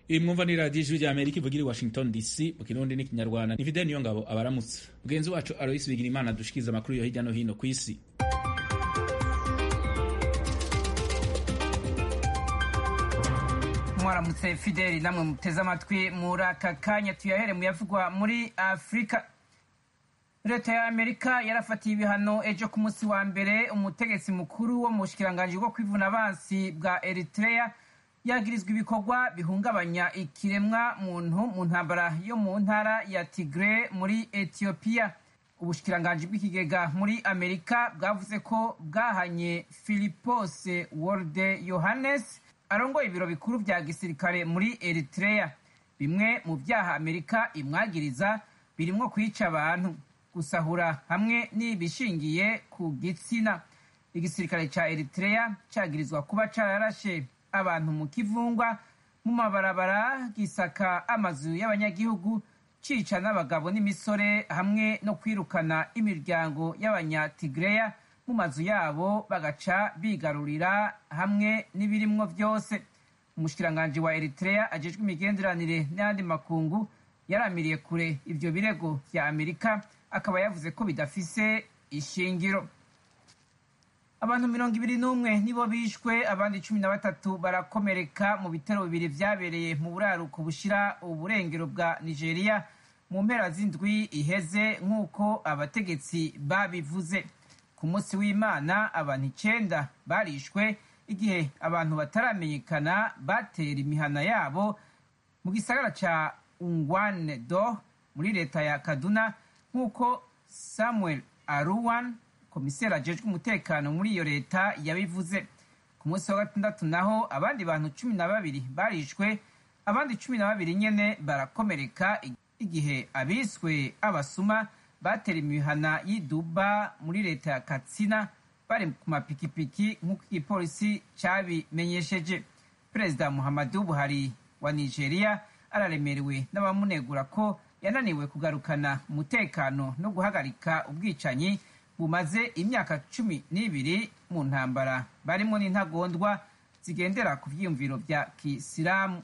iyi mwumva ni radiyo ijwi rya amerika ivugira i washington dc mu kirundi n'ikinyarwanda ni fideni niyo ngabo abaramutse mugenzi wacu aloyisi bigira imana dushikiriza amakuru yo hirya no hino ku isi mwaramutse fideli namwe muteze amatwi muri aka kanya tuyahere mu yavugwa muri afurika leta ya amerika yarafatiye ibihano ejo ku munsi wa mbere umutegetsi mukuru wo mu bushikiranganji bwo kwivuna abansi bwa eritrea yagirizwa ibikorwa bihungabanya ikiremwa muntu mu ntambara yo mu ntara ya tigre muri etiyopiya ubushikiranganji bw'ikigega muri amerika bwavuze ko bwahanye philipos wolde yohannes arongoye ibiro bikuru vya gisirikare muri eritrea bimwe mu vyaha amerika imwagiriza birimwo kwica abantu gusahura hamwe n'ibishingiye ku gitsina igisirikare ca eritrea cagirizwa kuba cararashe abantu mu kivungwa mu mabarabara gisaka amazu y'abanyagihugu cica n'abagabo n'imisore hamwe no kwirukana imiryango y'abanyatigreya mu mazu yabo bagaca bigarurira hamwe n'ibirimwo vyose umushikiranganji wa eritrea ajejwe imigenderanire n'ayandi makungu yaramiriye kure ivyo birego vya amerika akaba yavuze ko bidafise ishingiro abantu mirongo ibiri n'umwe nibo bishwe abandi cumi na batatu barakomereka mu bitero bibiri vyabereye mu buraruko bushira uburengero bwa nigeria mu mpera z'indwi iheze nk'uko abategetsi babivuze ku munsi w'imana abantu icenda barishwe igihe abantu bataramenyekana batera imihana yabo mu gisagara ca ungwane do muri leta ya kaduna nk'uko samuel aruwan komiseri ajejwe umutekano muri iyo leta yabivuze ku munsi wa gatandatu naho abandi bantu cumi na babiri barishwe abandi cumi na babiri nyene barakomereka igihe abiswe abasuma batera imihana y'iduba muri leta ya katsina bari ku mapikipiki nk'uko igipolisi cabimenyesheje perezida muhammadu buhari wa nigeria araremerewe n'abamunegura ko yananiwe kugarukana umutekano no guhagarika ubwicanyi bumaze imyaka cumi n'ibiri mu ntambara barimo n'intagondwa zigendera ku vyiyumviro vya kisilamu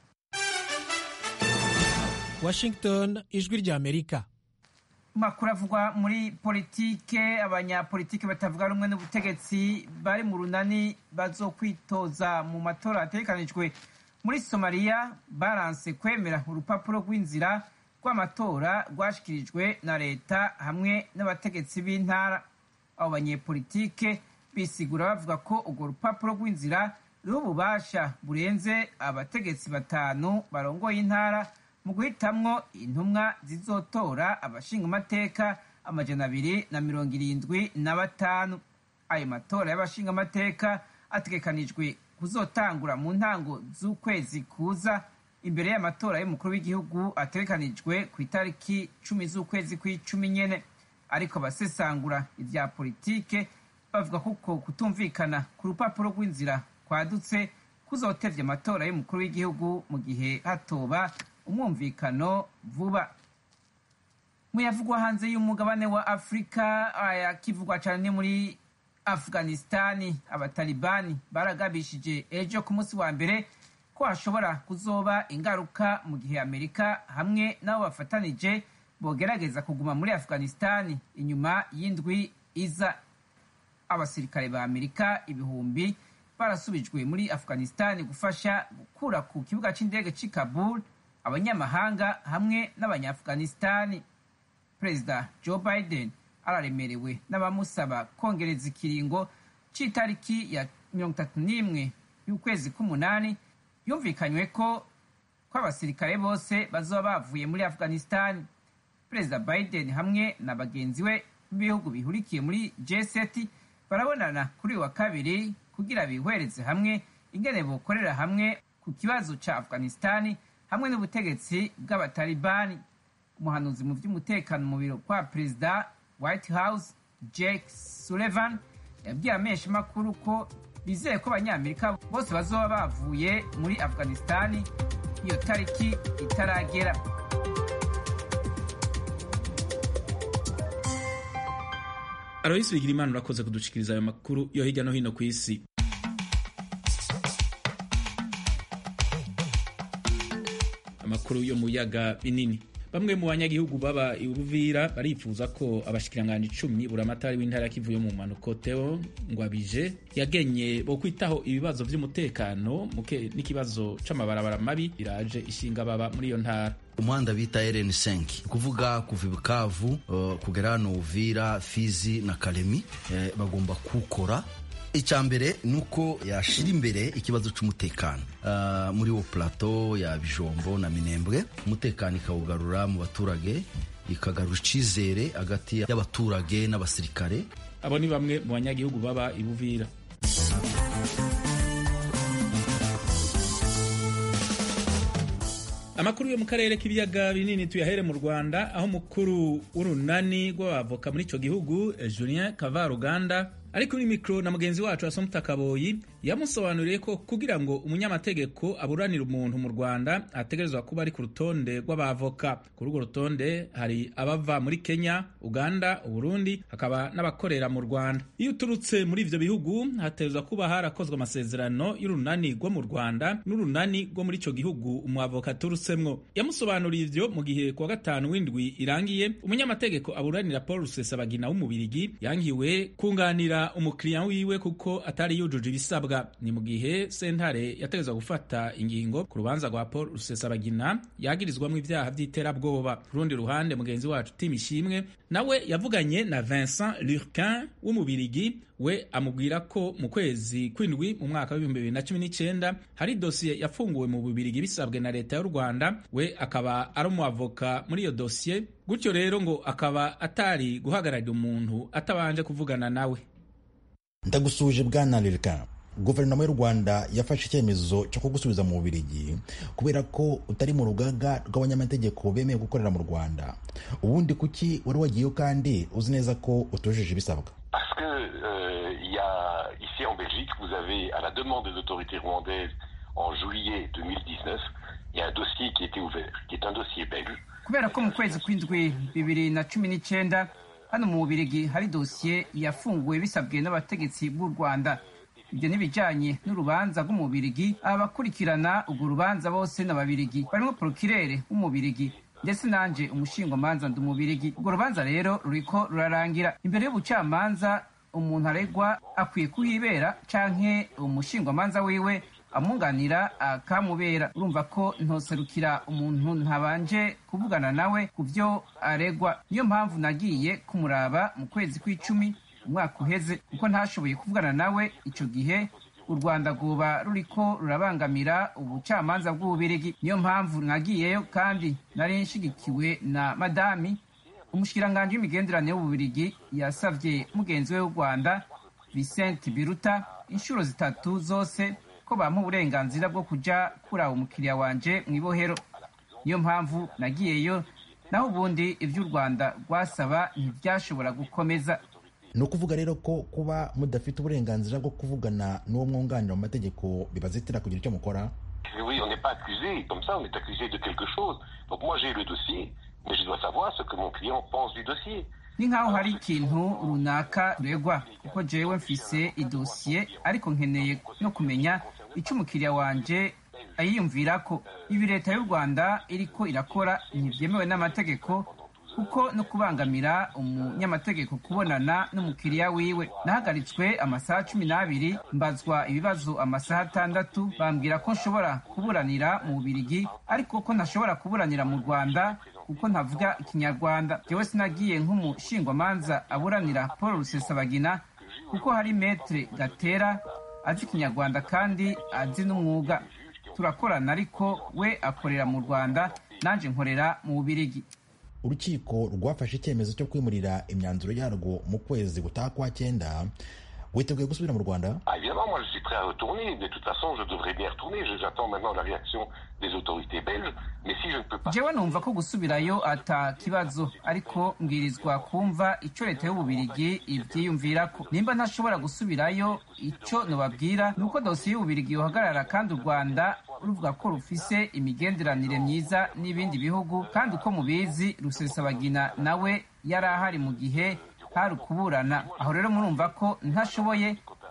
washington ijwi rya amerika makuru avugwa muri politike abanyapolitike batavuga rumwe n'ubutegetsi bari mu runani bazokwitoza mu matora ategekanijwe muri somaliya baranse kwemera urupapuro rw'inzira rw'amatora rwashikirijwe na leta hamwe n'abategetsi b'intara abo banyepolitike bisigura bavuga ko urwo rupapuro rw'inzira ruriho ububasha burenze abategetsi batanu barongoye intara mu guhitamwo intumwa zizotora abashingamateka amajana abiri na mirongo irindwi na batanu ayo matora y'abashingamateka ategekanijwe kuzotangura mu ntango z'ukwezi kuza imbere y'amatora y'umukuru w'igihugu ategekanijwe ku itariki cumi z'ukwezi kw'icumi nyene ariko abasesangura ivya politike bavuga kuko kutumvikana ku rupapuro rw'inzira kwadutse kuzotevya amatora y'umukuru w'igihugu mu gihe hatoba umwumvikano vuba muyavugwa hanze y'umugabane wa afurika ayakivugwa cyane muri afghanistani abatalibani baragabishije ejo ku munsi wa mbere ko hashobora kuzoba ingaruka mu gihe amerika hamwe n'abo bafatanije bogerageza kuguma muri afghanistani inyuma y'indwi iza abasirikare ba amerika ibihumbi barasubijwe muri afghanistani gufasha gukura ku kibuga c'indege c'i kabul abanyamahanga hamwe n'abanyafghanistani perezida joe biden araremerewe n'abamusaba kongereza ikiringo c'itariki ya mirongo itatu n'imwe y'ukwezi k'umunani yumvikanywe ko ko abasirikare bose bazoba bavuye muri afghanistani perezida biden hamwe na bagenzi we b'ibihugu bihurikiye muri g7 barabonana kuri uyu wa kabiri kugira bihwereze hamwe ingene bokorera hamwe ku kibazo ca afghanistani hamwe n'ubutegetsi bw'abatalibani umuhanuzi mu by'umutekano mu biro kwa perezida white house jake sullivan yabwiye amesha makuru ko bizeye ko abanyamerika bose bazoba bavuye muri afghanistani iyo tariki itaragera aloyisi bigira imana urakoze kudushikiriza ayo makuru yo hirya no hino ku isi amakuru yo mu biyaga binini bamwe mu banyagihugu baba i Uvira barifuza ko abashikiranganje icumi buramatari w'intara kivuye mu mpanuko Theo Ngwabije yagenye bo kwitaho ibibazo vy'umutekano muke n'ikibazo c'amabarabara mabi biraje ishinga baba muri iyo ntara umuhanda bita RN5 kuvuga kuva Bukavu uh, kugera hano Uvira Fizi na Kalemi eh, bagomba kukora icya mbere ni uko yashyira imbere ikibazo cy'umutekano uh, muri wo plateau ya bijombo na minembwe umutekano ikawugarura mu baturage ikagarura icyizere hagati y'abaturage n'abasirikare abo ni bamwe mu banyagihugu baba i Buvira amakuru yo mu karere k'ibiyaga binini tuyahere mu rwanda aho umukuru w'urunani rw'abavoka muri icyo gihugu julien kavaruganda ari kuri mikoro na mugenzi wacu asomta kaboyi yamusobanuriye ko kugira ngo umunyamategeko aburanire umuntu mu rwanda ategerezwa kuba ari ku rutonde rw'abavoka kuri urwo rutonde hari abava muri kenya uganda uburundi hakaba n'abakorera mu rwanda iyo uturutse muri ivyo bihugu hategerezwa kuba harakozwe amasezerano y'urunani rwo mu rwanda n'urunani rwo muri ico gihugu umwavoka aturutsemwo yamusobanuriye ivyo mu gihe kuwa gatanu w'indwi irangiye umunyamategeko aburanira paul rusesabagina w'umubirigi yangiwe kunganira umukiriya wiwe kuko atari yujuje ibisabwa ni mu gihe sentare yategetswe gufata ingingo ku rubanza rwa paul rusesabagina yagirizwamo ibyaha by'iterabwoba ku rundi ruhande mugenzi wacu tim ishimwe nawe yavuganye na vincent lurquin w'umubirigi we amubwira ko mu kwezi kw'indwi mu mwaka w'ibihumbi bibiri na cumi n'icyenda hari dosiye yafunguwe mu bubirigi bisabwe na leta y'u rwanda we akaba ari umwavoka muri iyo dosiye gutyo rero ngo akaba atari guhagararira umuntu atabanje kuvugana nawe ndagusuje bwana lurquin guverinoma y'u rwanda yafashe icyemezo cyo kugusubiza mu bubirigi kubera ko utari mu rugaga rw'abanyamategeko bemewe gukorera mu rwanda ubundi kuki wari wagiyeyo kandi uzi neza ko utujuje ibisabwa Parce que euh, il y a ici en Belgique, vous avez à la demande des autorités rwandaises en juillet 2019, il y a un dossier qui a été ouvert, qui est un dossier belge. kubera ko mu kwezi kw'indwi bibiri na cumi n'icyenda hano mu bubirigi hari dosiye yafunguwe bisabwe n'abategetsi b'u rwanda ibyo n'ibijyanye n'urubanza rw'umubirigi abakurikirana urwo rubanza bose n'ababirigi barimo porokirere w'umubirigi ndetse nanjye umushingwamanza ndi umubirigi urwo rubanza rero ruriko rurarangira imbere y'ubucamanza umuntu aregwa akwiye kuhibera canke umushingwamanza wiwe amwunganira akamubera urumva ko ntoserukira umuntu ntabanje kuvugana nawe ku byo aregwa niyo mpamvu nagiye kumuraba mu kwezi kw'icumi umwaka uheze kuko ntashoboye kuvugana nawe icyo gihe u rwanda rwoba ruriko rurabangamira ubucamanza bw'ububirigi niyo mpamvu nagiyeyo kandi nari nshigikiwe na madami umushikiranganji w'imigenderanire w'ububirigi yasavye mugenzi we w'u rwanda Vincent Biruta inshuro zitatu zose ko bampa uburenganzira bwo kuja kuraba umukiriya wanje mu ibohero niyo mpamvu nagiyeyo naho ubundi ivy'u rwanda rwasaba ntivyashobora gukomeza ni ukuvuga rero ko kuba mudafite uburenganzira bwo kuvugana n'uwo mwunganira mu mategeko bibazitira kugira icyo mukora Oui, on n'est pas accusé comme ça, on est accusé de quelque chose. Donc moi j'ai le dossier, mais je dois savoir ce que mon client pense du dossier. ni nk'aho hari ikintu runaka turegwa kuko jewe mfise idosiye ariko nkeneye no kumenya icyo umukiriya wanje ayiyumvirako ibi leta y'u rwanda iriko irakora ntibyemewe n'amategeko kuko no kubangamira umunyamategeko kubonana n'umukiriya wiwe nahagaritswe amasaha cumi n'abiri mbazwa ibibazo amasaha atandatu bambwira ko nshobora kuburanira mu bubirigi ariko ko ntashobora kuburanira mu rwanda kuko ntavuga ikinyarwanda jewe sinagiye nk'umushingwamanza aburanira paul rusesabagina kuko hari metre gatera azi ikinyarwanda kandi azi n'umwuga turakorana ariko we akorera mu rwanda nanjye nkorera mu bubirigi urukiko rwafashe icyemezo cyo kwimurira imyanzuro yarwo mu kwezi gutaha kwa cyenda witeguye gusubira mu rwanda Ah, évidemment, moi je suis prêt à retourner, mais de toute façon je devrais bien retourner. Je- J'attends maintenant la réaction des autorités belges, mais si je ne peux pas... jewe numva ko gusubirayo ata kibazo ariko mbwirizwa kumva icyo leta y'ububirigi ibyiyumvirako nimba ntashobora gusubirayo icyo nobabwira ni uko dosiye y'ububirigi yohagarara kandi u rwanda ruvuga ko rufise imigenderanire myiza n'ibindi bihugu kandi uko mubizi rusesabagina nawe yari ahari mu gihe hari ukuburana aho rero murumva ko ntashoboye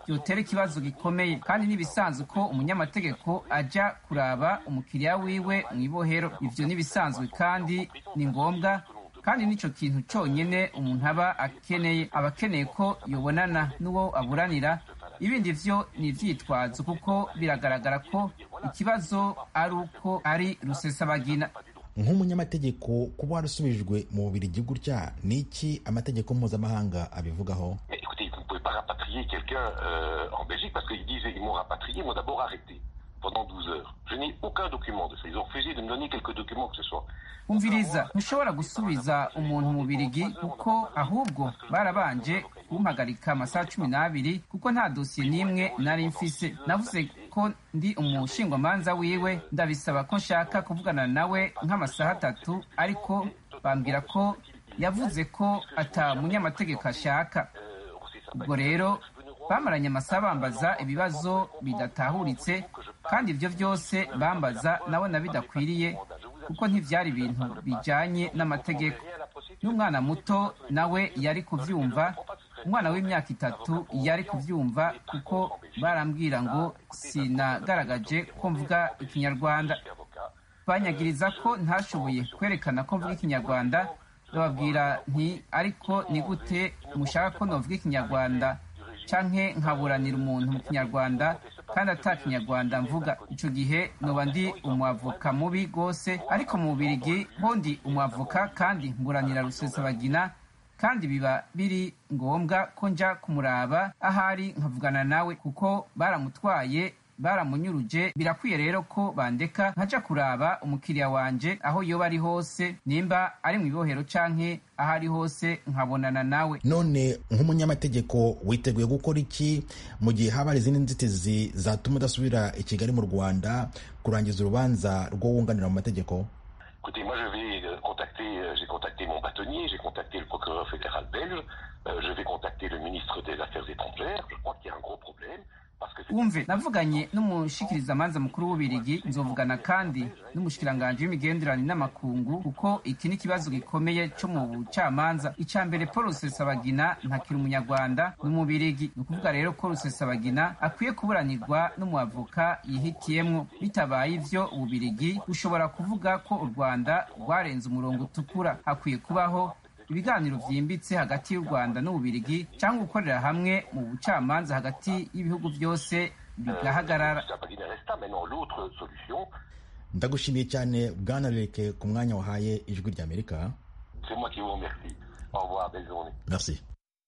byotera ikibazo gikomeye kandi n'ibisanzwe ko umunyamategeko ajya kuraba umukiriya wiwe mu ibohero ivyo n'ibisanzwe kandi ni ngombwa kandi nico kintu cyonyine umuntu aba akeneye aba akeneye ko yobonana n'uwo aburanira ibindi vyo ni ivyitwazo kuko biragaragara ko ikibazo ari uko ari rusesabagina nk'umunyamategeko kuba warasubijwe mu bubirigi gutya ni iki amategeko mpuzamahanga abivugaho Écoutez, vous ne pouvez pas rapatrier quelqu'un euh, en Belgique parce qu'ils disent ils m'ont rapatrié, ils m'ont d'abord arrêté pendant 12 heures. Je n'ai aucun document de ça. Ils ont refusé de me donner quelques documents que ce soit. umviriza ntushobora gusubiza umuntu mu birigi kuko ahubwo barabanje kumpagarika amasaha cumi n'abiri kuko nta dosiye n'imwe nari mfise navuze ko ndi umushingwamanza wiwe ndabisaba ko nshaka kuvugana nawe nk'amasaha atatu ariko bambwira ko yavuze ko ata munyamategeko ashaka ubwo rero bamaranye amasaha bambaza ibibazo bidatahuritse kandi ibyo byose bambaza nabona bidakwiriye kuko ntibyari ibintu bijyanye n'amategeko n'umwana muto nawe yari kubyumva umwana w'imyaka itatu yari kubyumva kuko barambwira ngo sinagaragaje ko mvuga ikinyarwanda banyagiriza ko ntashoboye kwerekana ko mvuga ikinyarwanda bababwira nti ariko ni gute mushaka ko navuga ikinyarwanda canke nkaburanira umuntu mu kinyarwanda kandi ata kinyarwanda mvuga ico gihe noba ndi umwavoka mubi rwose ariko mu bubirigi ho ndi umwavoka kandi mburanira rusesabagina kandi biba biri ngombwa ko nja kumuraba ahari nkavugana nawe kuko baramutwaye baramunyuruje birakwiye rero ko bandeka nkaja kuraba umukiriya wanje aho yoba ari hose nimba ari mu ibohero canke aho ari hose nkabonana nawe none nk'umunyamategeko witeguye gukora iki mu gihe haba hari izindi nzitizi zatuma udasubira i kigali mu rwanda kurangiza urubanza rwo wunganira mu mategeko Écoutez, moi je vais euh, contacter, euh, j'ai contacté mon bâtonnier, j'ai contacté le procureur fédéral belge, euh, je vais contacter le ministre des Affaires étrangères. Je crois qu'il y a un gros problème. Parce que c'est- wumve navuganye n'umushikirizamanza mukuru w'ubirigi nzovugana kandi n'umushikiranganji w'imigenderanire n'amakungu kuko iki ni ikibazo gikomeye cyo mu bucamanza icya mbere paul rusesabagina ntakiri umunyarwanda ni umubirigi ni ukuvuga rero ko rusesabagina akwiye kuburanirwa n'umuavoka yihitiyemwo bitabaye ivyo ububirigi bushobora kuvuga ko u rwanda rwarenze umurongo utukura hakwiye kubaho ibiganiro byimbitse hagati y'u rwanda n'ububirigi cyangwa gukorera hamwe mu bucamanza hagati y'ibihugu byose bigahagarara Sabagina resta. Maintenant, l'autre solution, ndagushimiye cyane bwana reke ku mwanya wahaye ijwi ry'amerika c'est moi qui vous remercie. Au revoir, belle journée. merci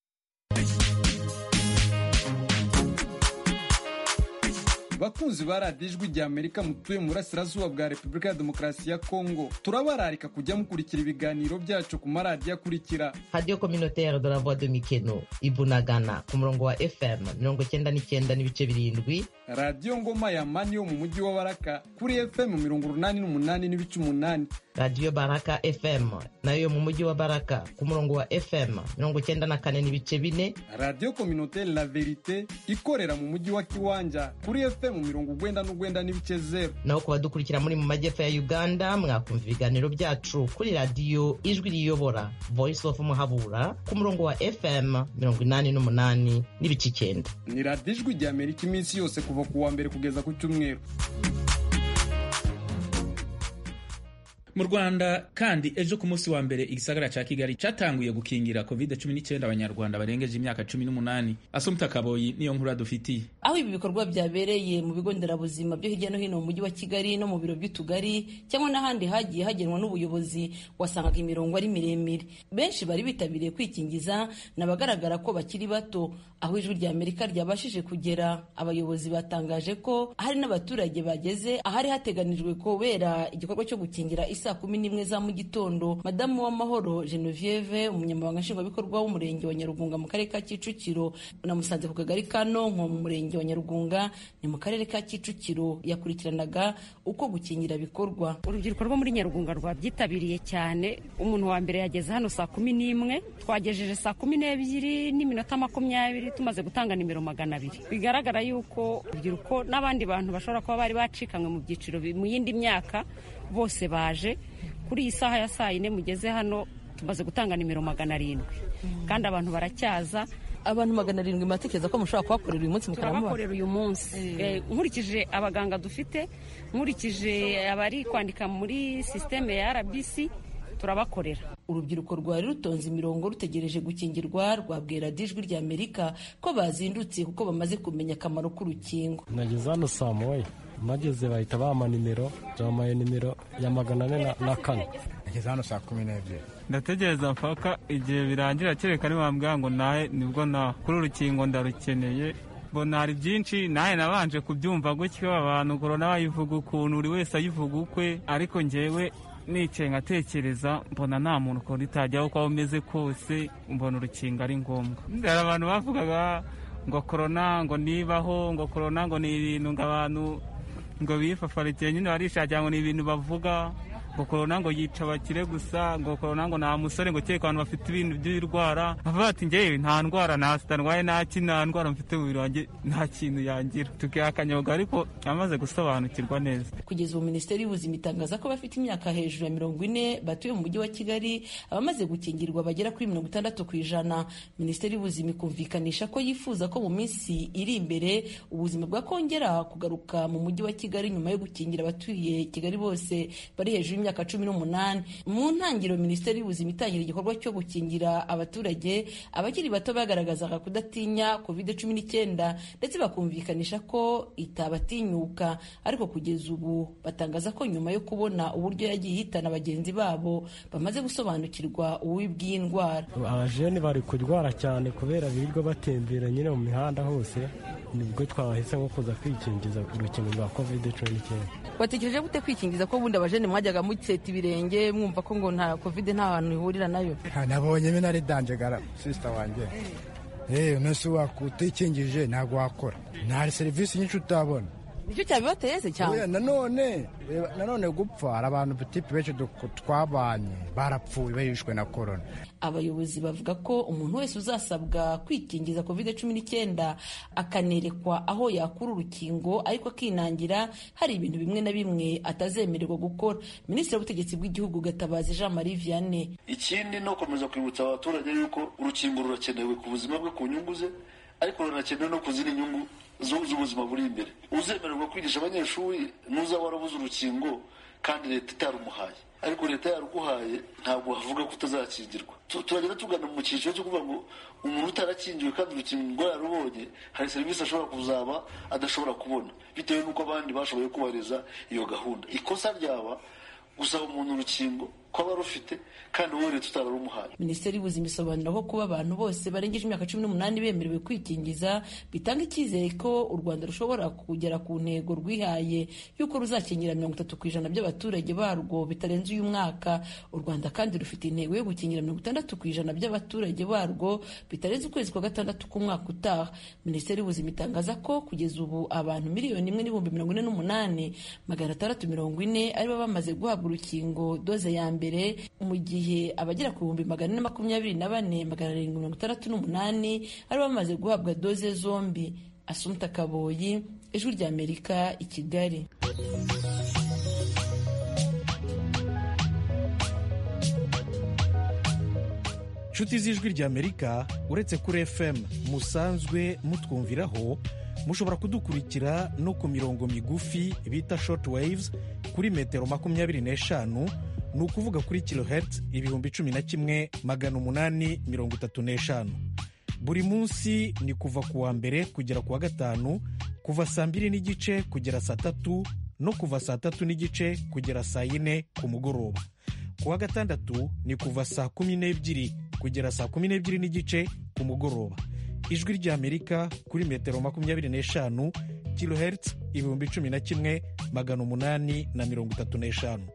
bakunzi ba radiyo ijwi rya amerika mutuye mu burasirazuba bwa repubulika ya demokarasi ya kongo turabararika kujya mukurikira ibiganiro byacu ku maradiyo akurikira radio communautaire de la voix de mikeno ibunagana ku murongo wa fm mirongo cyenda n'icyenda n'ibice birindwi radiyo ngoma ya mani yo mu mujyi wa baraka kuri fm mirongo urunani n'umunani n'ibice umunani radio baraka fm nayo yo mu mujyi wa baraka ku murongo wa fm mirongo cyenda na kane n'ibice bine radiyo kominotere la verite ikorera mu mujyi wa kiwanja kuri fm mirongo ugwenda n'ugwenda n'ibice zeru naho ku badukurikira muri mu majyepfo ya uganda mwakumva ibiganiro byacu kuri radiyo ijwi riyobora voice of muhabura ku murongo wa fm mirongo inani n'umunani n'ibice icyenda ni radiyo ijwi rya amerika iminsi yose kuva ku wa mbere kugeza ku cyumweru mu rwanda kandi ejo ku munsi wa mbere igisagara cya kigali cyatanguye gukingira covid 19 abanyarwanda barengeje imyaka 18 asumta kaboyi niyo nkuru dufitiye aho ibi bikorwa byabereye mu bigo nderabuzima byo hirya no hino mu mujyi wa kigali no mu biro by'utugari cyangwa n'ahandi hagiye hagenwa n'ubuyobozi wasangaga imirongo ari miremire benshi bari bitabiriye kwikingiza n'abagaragara ko bakiri bato aho ijwi rya amerika ryabashije kugera abayobozi batangaje ko hari n'abaturage bageze ahari hateganijwe kubera igikorwa cyo gukingira isaa kumi n'imwe za mu gitondo madamu w'amahoro genevieve umunyamabanga nshingwabikorwa w'umurenge wa nyarugunga mu karere ka kicukiro namusanze ku kagari ka nonko mu murenge wa nyarugunga ni mu karere ka kicukiro yakurikiranaga uko gukingira bikorwa urubyiruko rwo muri nyarugunga rwabyitabiriye cyane umuntu wa mbere yageze hano saa kumi n'imwe twagejeje saa kumi n'ebyiri n'iminota makumyabiri tumaze gutanga nimero magana abiri bigaragara yuko urubyiruko n'abandi bantu bashobora kuba bari bacikanywe mu byiciro bi- mu yindi myaka bose baje kuri iyi saha ya saa yine mugeze hano tumaze gutanga nimero magana arindwi kandi abantu baracyaza abantu magana arindwi muratekereza ko mushobora kubakorera uyu munsi mukaramubona turabakorera uyu munsi Eh, nkurikije abaganga dufite nkurikije abari kwandika muri sisiteme ya rbc turabakorera urubyiruko rwari rutonze imirongo rutegereje gukingirwa rwabwira dijwi rya amerika ko bazindutse kuko bamaze kumenya akamaro k'urukingo nageze hano saa moya mageze bahita bampa nimero bamaye nimero ya magana ane na- na kane nageze hano saa kumi n'ebyiri ndategereza mpaka igihe birangira kereka nibambwira ngo nahe nibwo na kuri urukingo ndarukeneye mbona hari byinshi nahe nabanje kubyumva gutyo abantu korona bayivuga ukuntu buri wese ayivuga ukwe ariko ngewe nicaye nkatekereza mbona nta muntu ukuntu itajyaho uko waba umeze kose mbona urukingo ari ngombwa hari abantu bavugaga ngo korona ngo nibaho ngo korona ngo ni ibintu ngo abantu ngo bifafarikiye nyine barishakira ngo ni ibintu bavuga ngo korona ngo yica abakire gusa ngo korona ngo nta musore ngo kereka abantu bafite ibintu by'ibirwara bavuga ati ngewe nta ndwara nta sida ndwaye nta ki nta ndwara mfite mu mubiri wanjye nta kintu yangira tukiha akanyoga ariko amaze gusobanukirwa neza kugeza ubu minisiteri y'ubuzima itangaza ko abafite imyaka hejuru ya mirongo ine batuye mu mujyi wa kigali abamaze gukingirwa bagera kuri mirongo itandatu ku ijana minisiteri y'ubuzima ikumvikanisha ko yifuza ko mu minsi iri imbere ubuzima bwakongera kugaruka mu mujyi wa kigali nyuma yo gukingira abatuye kigali bose bari hejuru y'imyaka cumi n'umunani mu ntangiriro minisiteri y'ubuzima itangira igikorwa cyo gukingira abaturage abakiri bato bagaragazaga kudatinya covid cumi n'icyenda ndetse bakumvikanisha ko itabatinyuka ariko kugeza ubu batangaza ko nyuma yo kubona uburyo yagiye ihitana bagenzi babo bamaze gusobanukirwa ububi bw'indwara abajene bari kurwara cyane kubera birirwa batembera nyine mu mihanda hose nibwo twahisemo kuza kwikingiza urukingo rwa covid cumi n'icyenda watekereje gute kwikingiza ko ubundi abajene mwajyaga museta ibirenge mwumva ko ngo nta covid nta hantu ihurira nayo nabonye bino ari danjegara sisita wanjye eee umunsi wakutikinjije ntabwo wakora nta serivisi nyinshi utabona nicyo cyabibateye se cyangwa Oya, nanone reba, nanone gupfa hari abantu butipe benshi duk- twabanye barapfuye bahishwe na korona abayobozi bavuga ko umuntu wese uzasabwa kwikingiza covid cumi n'icyenda akanerekwa aho yakura urukingo ariko akinangira hari ibintu bimwe na bimwe atazemererwa gukora minisitiri w'ubutegetsi bw'igihugu gatabazi jean marie vianney ikindi ni ukomeza kwibutsa abaturage yuko urukingo rurakenewe ku buzima bwe ku nyungu ze ariko rurakenewe no ku zindi nyungu zu- z'ubuzima buri imbere uzemererwa kwigisha abanyeshuri nuza warabuze urukingo kandi leta itarumuhaye ariko leta yaruguhaye ntabwo havuga ko utazakingirwa Tu- turagenda tugana mu cyiciro cyo kuvuga ngo umuntu utarakingiwe kandi urukingo yararubonye hari serivisi ashobora kuzaba adashobora kubona bitewe n'uko abandi bashoboye kubahiriza iyo gahunda ikosa ryaba gusaba umuntu urukingo ko aba arufite kandi wowe leta utararumuhaye minisiteri y'ubuzima isobanura ko kuba abantu bose barengeje imyaka cumi n'umunani bemerewe kwikingiza bitanga icyizere ko u rwanda rushobora kugera ku ntego rwihaye y'uko ruzakingira mirongo itatu ku ijana by'abaturage barwo bitarenze uyu mwaka u rwanda kandi rufite intego yo gukingira mirongo itandatu ku ijana by'abaturage barwo bitarenze ukwezi kwa gatandatu k'umwaka utaha minisiteri y'ubuzima itangaza ko kugeza ubu abantu miliyoni imwe n'ibihumbi mirongo ine n'umunani magana atandatu mirongo ine aribo bamaze guhabwa urukingo doze ya mbere mu gihe abagera ku bihumbi magana ane makumyabiri na bane magana arindwi mirongo itandatu n'umunani aribo bamaze guhabwa doze zombi asumta kaboyi ijwi rya amerika i kigali nshuti z'ijwi ry'amerika uretse kuri fm musanzwe mutwumviraho mushobora kudukurikira no ku mirongo migufi bita short waves kuri metero makumyabiri n'eshanu ni ukuvuga kuri kilohertz ibihumbi cumi na kimwe magana umunani mirongo itatu n'eshanu buri munsi ni kuva ku wa mbere kugera ku wa gatanu kuva saa mbiri n'igice kugera saa tatu no kuva saa tatu n'igice kugera saa yine ku mugoroba ku wa gatandatu ni kuva saa kumi n'ebyiri kugera saa kumi n'ebyiri n'igice ku mugoroba ijwi ry'amerika kuri metero makumyabiri n'eshanu kilohertz ibihumbi cumi na kimwe magana umunani na mirongo itatu n'eshanu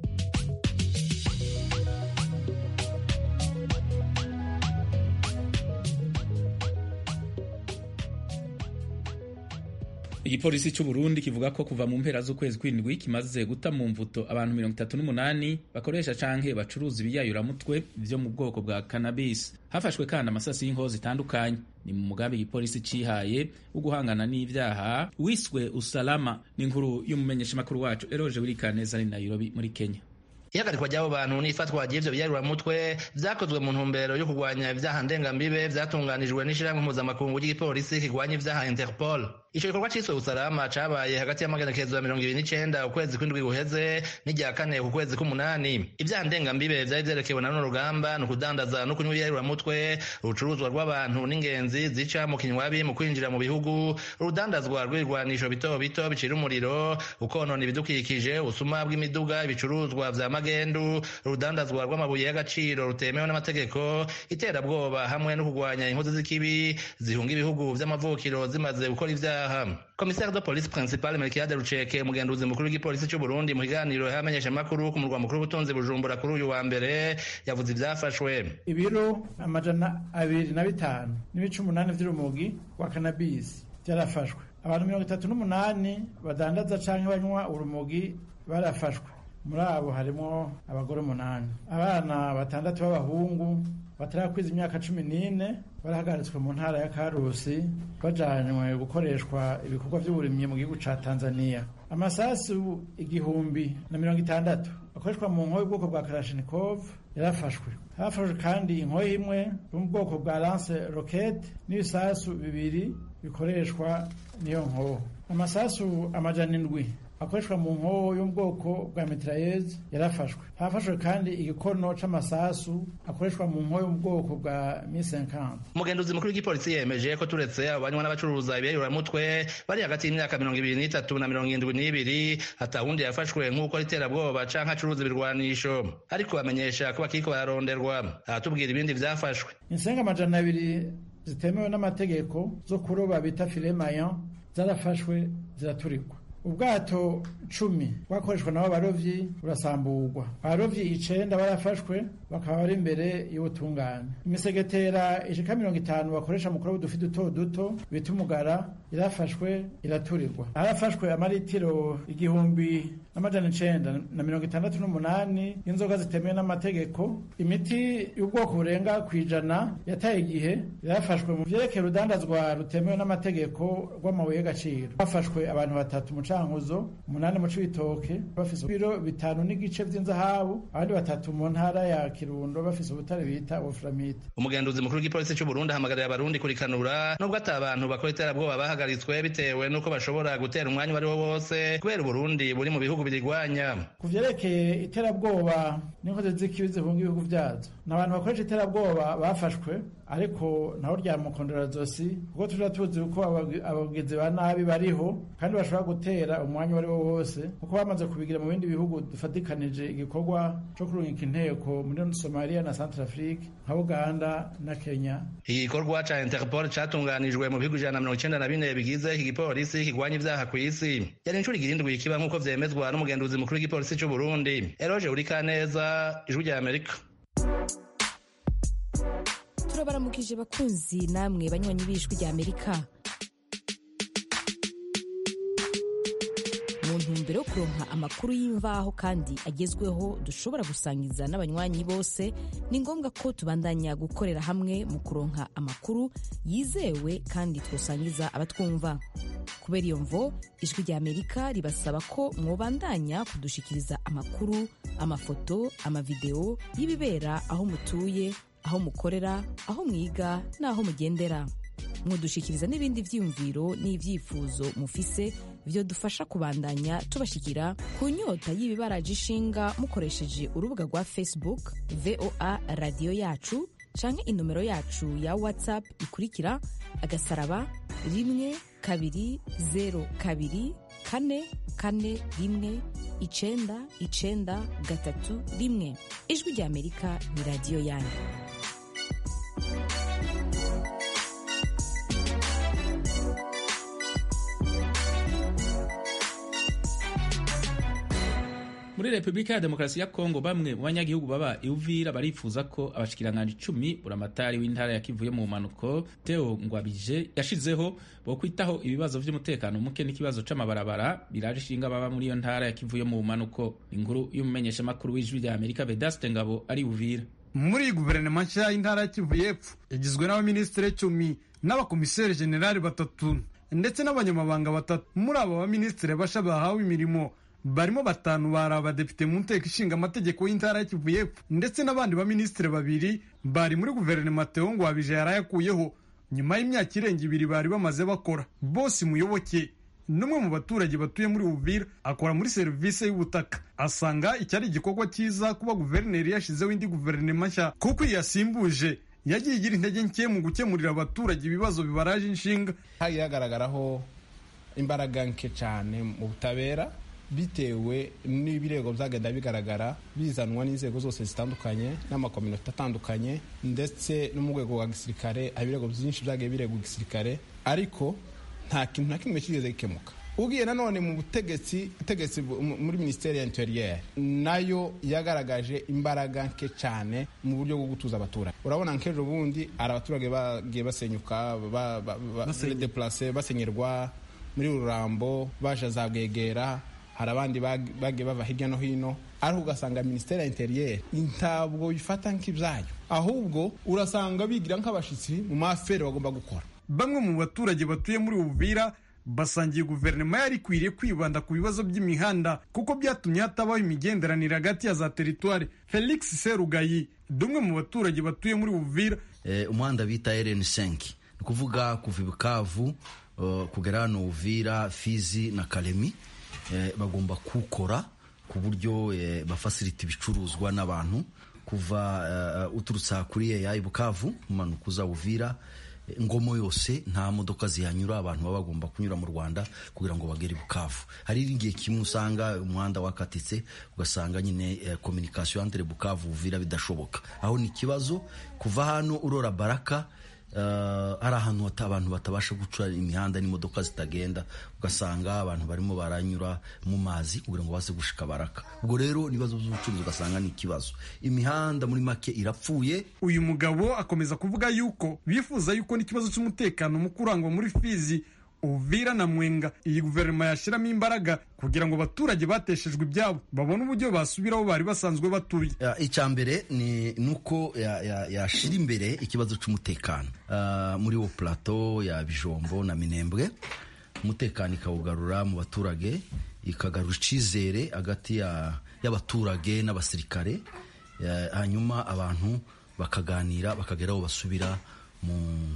igipolisi cy'u Burundi kivuga ko kuva mu mpera z'ukwezi kw'indwi kimaze guta mu mvuto abantu mirongo itatu n'umunani bakoresha canke bacuruza ibiyayuramutwe vyo mu bwoko bwa cannabis hafashwe kandi amasasi y'inkoho zitandukanye ni mu mugambi igipolisi cihaye wo guhangana n'ivyaha wiswe usalama n'inkuru y'umumenyeshamakuru wacu eroje wirikaneza ari nairobi muri kenya ihagarikwa ry'abo bantu n'ifatwa ry'ivyo biyaruramutwe vyakozwe mu ntumbero yo kurwanya ivyaha ndengambibe vyatunganijwe n'ishirahamwe mpuzamakungu ry'igipolisi kirwanya ivyaha interpol ico gikorwa ciswe usalama cabaye hagati y'amagenekezo ya mirongo ibiri n'icenda ukwezi kw'indwi guheze n'irya kane ku kwezi k'umunani ivyaha ndengambibe vyari vyerekewe na runo rugamba ni ukudandaza no kunywa ibiyaruramutwe urucuruzwa rw'abantu n'ingenzi zica mu kinywabi mu kwinjira mu bihugu urudandazwa rw'ibirwanisho bito bito bicira umuriro ukonona ibidukikije ubusuma bw'imiduga ibicuruzwa vya magendu urudandazwa rw'amabuye y'agaciro rutemewe n'amategeko iterabwoba hamwe no kurwanya inkozi z'ikibi zihunga ibihugu vy'amavukiro zimaze gukora ivyaha komisari de polisi principal melkiade ruceke umugenduzi mukuru w'igipolisi c'u burundi mu kiganiro y'abamenyesha amakuru ku murwa mukuru w'ubutunzi bujumbura kuri uyu wa mbere yavuze ivyafashwe ibiro amajana abiri na bitanu n'ibice umunani vy'urumogi wa kanabisi vyarafashwe abantu mirongo itatu n'umunani badandaza canke banywa urumogi barafashwe muri abo harimo abagore umunani abana batandatu b'abahungu batarakwiza imyaka cumi n'ine barahagaritswe mu ntara ya karusi bajanywe gukoreshwa ibikorwa by'uburimyi mu gihugu ca tanzania amasasu igihumbi na mirongo itandatu akoreshwa mu nkoyo y'ubwoko bwa karashinikov yarafashwe hafashwe kandi inkoyo imwe yo mu bwoko bwa lance rocket n'ibisasu bibiri bikoreshwa n'iyo nkoho amasasu amajana indwi akoreshwa mu nkoho yo mu bwoko bwa mitraillez yarafashwe hafashwe kandi igikono c'amasasu akoreshwa mu nkoho yo mu bwoko bwa mi50 umugenduzi mukuru w'igipolisi yemeje ko turetse abo banywa n'abacuruza ibiyayuramutwe bari hagati y'imyaka mirongo ibiri n'itatu na mirongo irindwi n'ibiri hatawundi yafashwe nk'uko iterabwoba canke acuruza ibirwanisho ariko bamenyesha ko bakiriko bararonderwa aratubwira ibindi vyafashwe insenga amajana abiri zitemewe n'amategeko zo kuroba bita filemayan zarafashwe ziraturikwa ubwato cumi bwakoreshwa nabo barovyi burasamburwa abarovyi icenda barafashwe bakaba bari imbere y'ubutungane imisegetera ishika mirongo itanu bakoresha mu kuroba udufi duto duto bita umugara irafashwe iraturirwa harafashwe amaritiro igihumbi n'amajana icenda na mirongo itandatu n'umunani y'inzoga zitemewe n'amategeko imiti y'ubwoko burenga ku ijana yataye igihe yarafashwe mu vyerekeye urudandazwa rutemewe n'amategeko rw'amabuye y'agaciro hafashwe abantu batatu mu cankuzo umunani mu cibitoke bafise ibiro bitanu n'igice vy'inzahabu abandi batatu mu ntara ya kirundo bafise ubutare bita wolframite umugenduzi mukuru w'igipolisi c'u burundi ahamagarira abarundi kurikanura nubwo ata abantu bakora iterabwoba bahagaritswe bitewe n'uko bashobora gutera umwanya uwo ari wo wose kubera uburundi buri mu bihugu birigwanya ku vyerekeye iterabwoba n'inkozi z'ikibi zihunga ibihugu vyazo ni abantu bakoresha iterabwoba bafashwe ariko naho ryamukondera zosi kuko tuja tuzi uko abagizi ba nabi bariho kandi bashobora gutera umwanya uwo ari wo wose kuko bamaze kubigira mu bindi bihugu dufatikanije igikorwa co kurungika inteko muri Somalia na Central Afrique nka Uganda na Kenya igikorwa ca Interpol catunganijwe mu bihugu ijana na mirongo icenda na bine bigize iki gipolisi kigwanya ivyaha kw'isi yari incuro igirindwi kiba nk'uko vyemezwa n'umugenduzi mukuru w'igipolisi c'u Burundi Eroge Urikaneza ijwi rya Amerika turabaramukije bakunzi namwe banywanyi b'ijwi rya amerika mu ntumbero yo kuronka amakuru y'imvaho kandi agezweho dushobora gusangiza n'abanywanyi bose ni ngombwa ko tubandanya gukorera hamwe mu kuronka amakuru yizewe kandi twosangiza abatwumva kubera iyo mvo ijwi rya amerika ribasaba ko mwobandanya kudushikiriza amakuru amafoto amavideo y'ibibera aho mutuye aho mukorera aho mwiga n'aho mugendera mwodushikiriza n'ibindi vyiyumviro n'ivyifuzo mufise vyodufasha kubandanya tubashikira ku nyota y'ibibaraje ishinga mukoresheje urubuga rwa facebook voa radiyo yacu canke inomero yacu ya whatsapp ikurikira agasaraba rimwe kabiri zero kabiri kane kane rimwe icenda icenda gatatu rimwe ijwi rya amerika ni radiyo yanyu muri repubulika ya demokarasi ya kongo bamwe mu banyagihugu baba iuvira barifuza ko abashikiranganji icumi buramatari w'intara ya kivu yo mu mpanuko teo ngwabije yashizeho bo kwitaho ibibazo vy'umutekano muke n'ikibazo c'amabarabara biraje ishinga baba muri iyo ntara ya kivu yo mu mpanuko inkuru y'umumenyeshamakuru w'ijwi rya amerika vedaste ngabo ari uvira muri guverinoma nshya y'intara ya kivu y'epfo igizwe n'abaminisitiri cumi n'abakomiseri generali batatu ndetse n'abanyamabanga batatu muri abo baminisitiri basha bahawe imirimo barimo batanu bari abadepite mu nteko ishinga amategeko y'intara ya kivu y'epfo ndetse n'abandi baminisitiri babiri bari muri guverinoma Theo Ngwabije yarayakuyeho nyuma y'imyaka irenga ibiri bari bamaze bakora bose muyoboke n'umwe mu baturage batuye muri Uvira akora muri serivisi y'ubutaka asanga iki ari igikorwa cyiza kuba guverineri yashyizeho indi guverinoma nshya kuko iyi yasimbuje yagiye igira intege nke mu gukemurira abaturage ibibazo bibaraje inshinga hagiye hagaragaraho imbaraga nke cyane mu butabera bitewe n'ibirego byagenda bigaragara bizanwa n'inzego zose zitandukanye n'amakominota atandukanye ndetse no mu rwego rwa gisirikare ibirego byinshi byagiye biregwa igisirikare ariko nta kintu na kimwe kigeze gikemuka ugiye nanone mu butegetsi butegetsi muri minisiteri ya interieur nayo yagaragaje imbaraga nke cyane mu buryo bwo gutuza abaturage urabona nk'ejo bundi hari abaturage bagiye basenyuka badeplase basenyerwa muri rurambo baje za bwegera hari abandi bagiye bava hirya no hino ariko ugasanga minisiteri ya interieur ntabwo bifata nk'ibyayo ahubwo urasanga bigira nk'abashyitsi mu mafere bagomba gukora bamwe mu baturage batuye muri Uvira basangiye guverinoma yari ikwiriye kwibanda ku bibazo by'imihanda kuko byatumye hatabaho imigenderanire hagati ya za teritwari felix serugayi dumwe mu baturage batuye muri Uvira eh, umuhanda bita rn5 ni ukuvuga kuva ibukavu uh, kugera hano Uvira Fizi na Kalemi eh, bagomba kuwukora ku buryo eh, bafasirita ibicuruzwa n'abantu kuva uh, uturutse kuri ya ibukavu umanuka uza Uvira ngomo yose nta modoka zihanyura abantu baba bagomba kunyura mu rwanda kugira ngo bagere bukavu hari igihe kimwe usanga umuhanda wakatitse ugasanga nyine eh, kominikasiyo entre bukavu uvira bidashoboka aho ni ikibazo kuva hano urora baraka hari ahantu abantu batabasha guca imihanda n'imodoka zitagenda ugasanga abantu barimo baranyura mu mazi kugira ngo baze gushika baraka ubwo rero ibibazo by'ubucuruzi ugasanga ni ikibazo imihanda muri make irapfuye uyu mugabo akomeza kuvuga yuko bifuza yuko n'ikibazo cy'umutekano mu kurangwa muri fizi uvira na mwenga iyi guverinoma yashyiramo imbaraga kugira ngo abaturage bateshejwe ibyabo babone uburyo basubira aho bari basanzwe batuye icya mbere ni nuko yashyira imbere ikibazo cy'umutekano muri wo plateau ya bijombo na minembwe umutekano ikawugarura mu baturage ikagarura icyizere hagati y'abaturage n'abasirikare hanyuma abantu bakaganira bakagera aho basubira mu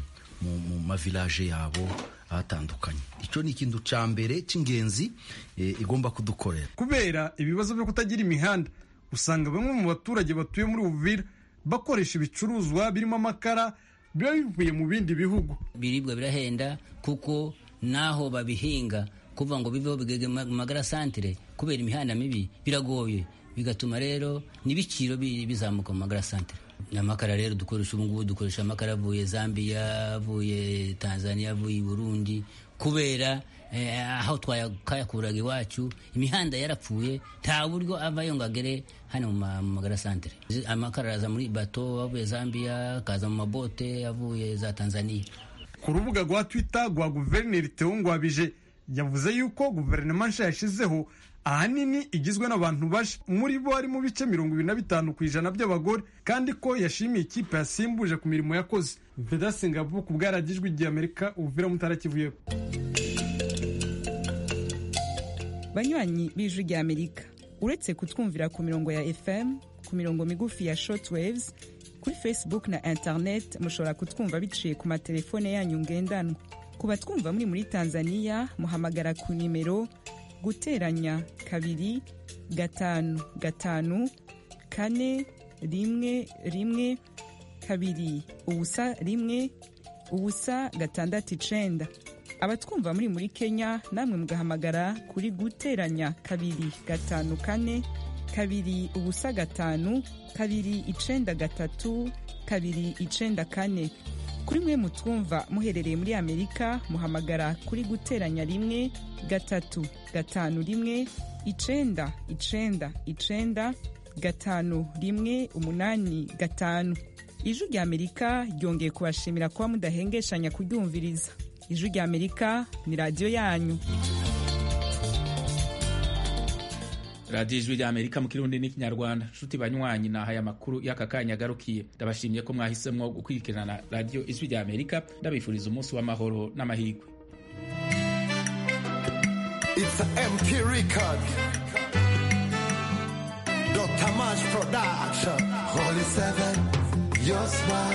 mu mavilaje yabo ahatandukanye icyo ni ikintu cya mbere cy'ingenzi igomba kudukorera kubera ibibazo byo kutagira imihanda usanga bamwe mu baturage batuye muri Uvira bakoresha ibicuruzwa birimo amakara biba bivuye mu bindi bihugu ibiribwa birahenda kuko naho babihinga kuva ngo biveho bigege mu magara santire kubera imihanda mibi biragoye bigatuma rero n'ibiciro bizamuka mu magara santire amakara rero dukoresha ubu ngubu dukoresha amakara avuye zambia avuye tanzania avuye burundi kubera aho twayakuraga iwacu imihanda yarapfuye nta buryo avayo ngo agere hano mu magara santere amakara araza muri bato avuye zambia akaza mu mabote avuye za tanzania ku rubuga rwa twitter rwa guverineri Theo Ngwabije yavuze yuko guverinoma nshya yashyizeho ahanini igizwe n'abantu baje muri bo harimo bice mirongo ibiri na bitanu ku ijana by'abagore kandi ko yashimiye ikipe yasimbuje ku mirimo yakoze vedase ngabo ku bwaragijwe igihe amerika uvira mutarakivuyeho banywanyi b'ijwi rya amerika uretse kutwumvira ku mirongo ya fm ku mirongo migufi ya shortwaves kuri facebook na internet mushobora kutwumva biciye ku matelefone yanyu ngendanwa ku batwumva muri muri tanzania muhamagara ku nimero guteranya kabiri gatanu gatanu kane rimwe rimwe kabiri ubusa rimwe ubusa gatandatu icenda abatwumva muri muri kenya namwe mugahamagara kuri guteranya kabiri gatanu kane kabiri ubusa gatanu kabiri icenda gatatu kabiri icenda kane kuri mwe mutwumva muherereye muri amerika muhamagara kuri guteranya rimwe gatatu gatanu rimwe icenda icenda icenda gatanu rimwe umunani gatanu ijwi rya amerika ryongeye kubashimira kuba mudahengeshanya kuryumviriza ijwi rya amerika ni radiyo yanyu radiyo ijwi rya amerika mu kirundi n'ikinyarwanda nshuti banywanyi nahaye amakuru y'aka kanya agarukiye ndabashimiye ko mwahisemo gukurikirana radiyo ijwi rya amerika ndabifuriza umunsi w'amahoro n'amahirwe It's a MP record. Production. Holy Seven, your smile.